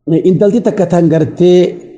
intalti takka tan gartee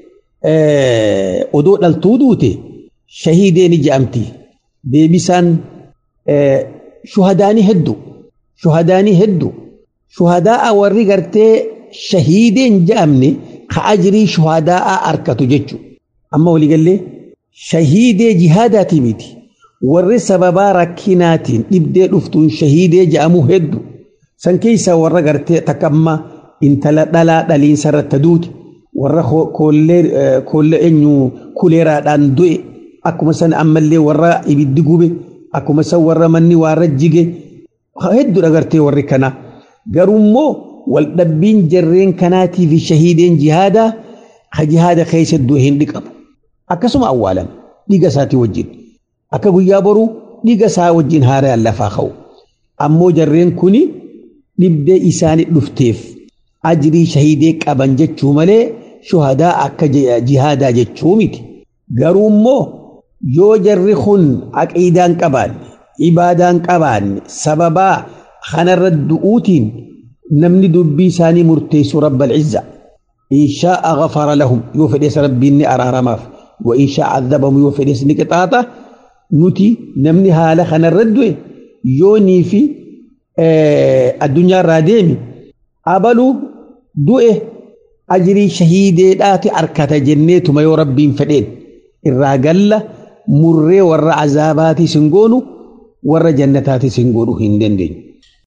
odoo dhaltuu duute shahiidee ni je'amti deebisaan shuhadaanii hedduu shuhadaanii hedduu shuhadaa warri gartee shahiideen je'amne ka ajrii shuhadaa arkatu jechu amma waliigallee shahiidee jihaadaatii miti warri sababaa rakkinaatiin dhibdee dhuftuun shahiidee je'amuu hedduu san keessaa warra gartee takka amma intala dhalaa dhaliinsa irratti duute warra koollee eenyu kuleeraadhaan du'e akkuma san ammallee warra ibiddi gube akkuma san warra manni waarra jige hedduudha gartee warri kana garuummoo waldhabbiin jarreen kanaatii fi shahiideen jihaadaa ka jihaada keessa du'e hin dhiqamu akkasuma awwaalama dhiiga isaatii wajjin akka guyyaa boruu dhiiga isaa wajjin haaraan lafaa ka'u ammoo jarreen kuni dhibdee isaanii dhufteef ajrii shahiidee qaban jechuu malee shuhadaa akka jihaadaa jechuu miti garuu immoo yoo jarri kun aqiidaan qabaanne ibaadaan qabaanne sababaa kanarra du'uutiin namni dubbii isaanii murteessu rabbal izza in shaa'a ghafara lahum yoo fedhes rabbiin ni araaramaaf wa in shaa'a adhabamu yoo fedhes ni qixaaxa nuti namni haala kanarra du'e yoonii fi addunyaa irraa deemi abaluu du'e ajrii shahiideedhaati arkata jenneetuma yoo rabbiin fedheen irraa galla murree warra azaabaatii sin goonu warra jannataatii sin godhu hin dandeenyu.